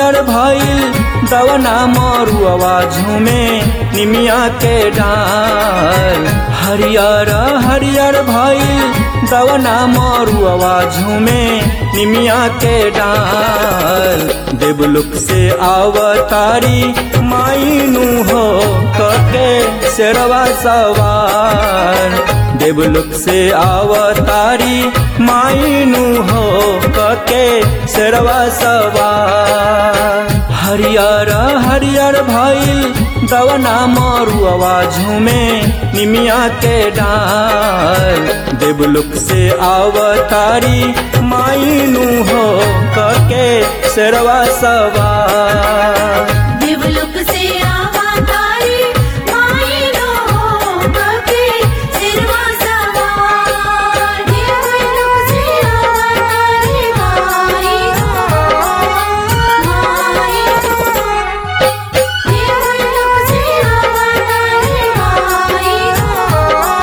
हरियर भइल दवना मरुआ झूमे निमिया के डाल हरियर हरियर भइल दवना मरुआ झूमे निमिया के डाल देवलुक से आवतारी माइनू हो कके शेरवा सवार देवलुक से आवतारी माइनू हो कके शेरवा सवार हरियर हरियर भइल दवना मरुआ झूमे निमिया के डाल देवलुक से आवतारी माइनू हो कके शेरवा सवार देवलोक से अवतारी मायनो कके सिरवा सवार देवलोक से अवतारी मायनो मायनो देवलोक से अवतारी मायनो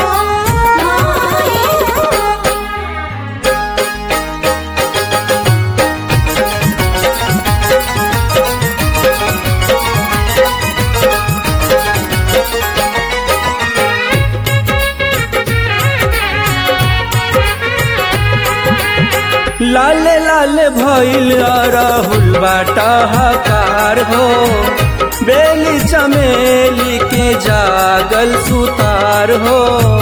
मायनो लाले लाले भइल राहुल बाटा हकार हो बेली चमेली के जागल सुतार हो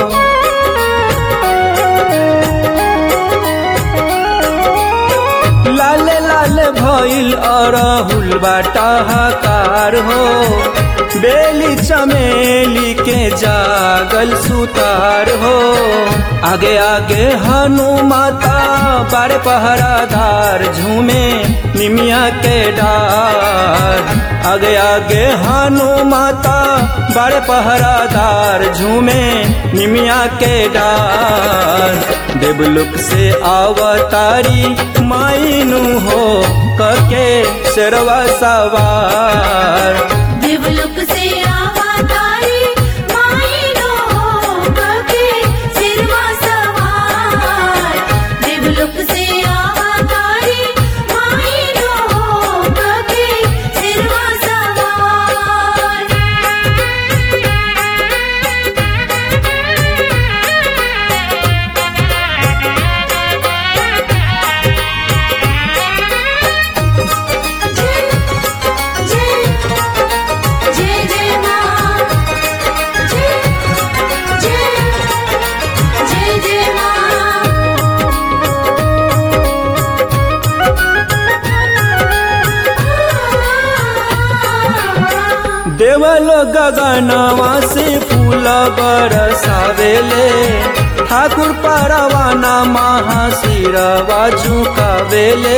लाले लाले भइल अरहुल बाटा हकार हो बेली चमेली के जागल सुतार हो आगे आगे हनुमाता बारे पहरादार झूमे निमिया के डार आगे आगे हनुमाता बड़े पहरादार झूमे निमिया के डार देवलुक से अवतारी माइनू हो कके शेरवा सवार देवलोक से अवतारी मायनो कके सिरवा सवार देवलोक से अवतारी मायनो कके सिरवा सवार जय जय जय जय मां जय जय जय जय मां देवलो गगनवा से फूल बरसावेले ठाकुर परवाना महाशिरवा झुकावेले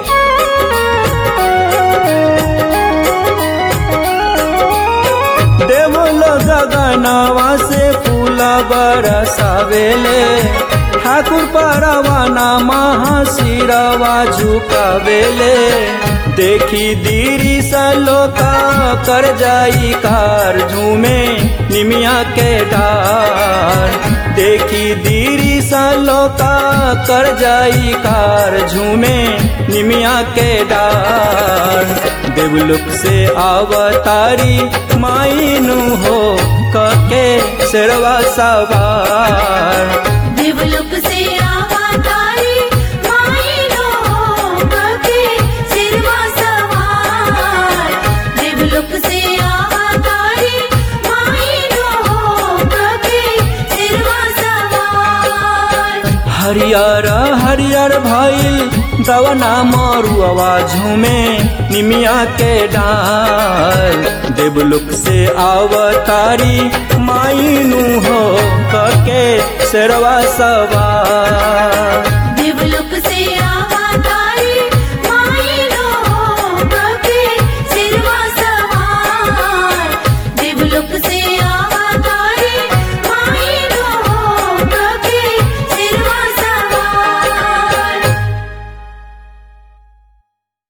देवलो गगनवा से फूल बरसावेले ठाकुर परवाना महाशिरवा झुकावेले देखी दीरी सलोका कर जाई कार झूमे निमिया के डार देखी दीरी सलोका कर जाई कार झूमे निमिया के डार देवलुक से अवतारी माइनू हो कके शेरवा सवार देवलोक से अवतारी मायनो कके सिरवा सवार देवलोक से अवतारी मायनो कके सिरवा सवार हरियर हरियर भइल दवना मरुआ झूमे निमिया के डाल देवलुक से अवतारी माइनू हो कके शेरवा सवार देवलोक से आवा